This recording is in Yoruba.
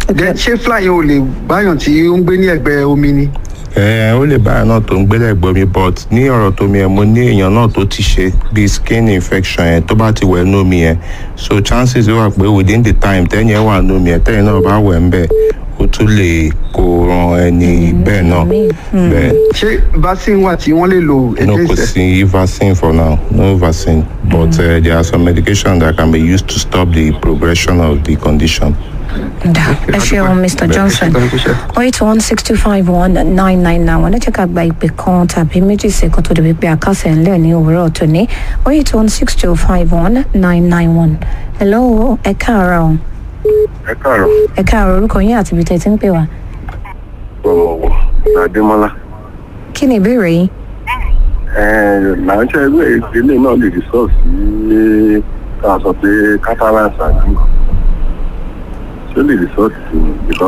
Then ṣé fly yẹn ò lè báyàn tí ó ń gbé ní ẹ̀gbẹ́ omi ni. ẹ ó lè báyọ̀ náà tó ń gbélé ẹ̀gbọ́n mi but ní ọ̀rọ̀ tó mi ẹ̀ mo ní èèyàn náà tó ti ṣe bí skin infection yẹn tó bá ti wẹ̀ nú mi yẹn so chances wà pé within the time tẹ́yìn ẹ̀ wà nú mi ẹ̀ tẹ́yìn náà bá wẹ̀ ń bẹ̀ ó tún lè kó ran ẹni bẹ́ẹ̀ náà bẹ́ẹ̀ ṣé vaccine wà tí wọ́n lè lò no kò against ẹ̀. sí vaccine for now no vaccine but uh, there are some medication that can be used to stop the progression of the condition. dà ẹ ṣeun mr johnson oh eight one six two five one nine nine nine wọn ẹ jẹ́ ká gba ìpè kan tàbí méjì sí kan tó dé wípé àkàsẹ̀ ńlẹ̀ ní òwúrọ̀ tòní oh eight one six two five one nine nine one hello ẹ káàárọ̀ o. ẹ káàárọ̀ ẹ káàárọ̀ orúkọ yín àti ibi tẹ́ ẹ ti ń pè wá. ọmọwọ adémọlá kí ni ìbéèrè yín. làǹṣẹ ẹgbẹ ìdílé náà lè rí sọọsì ká sọ pé catalans àti ṣé lè rí sọọsì sí ni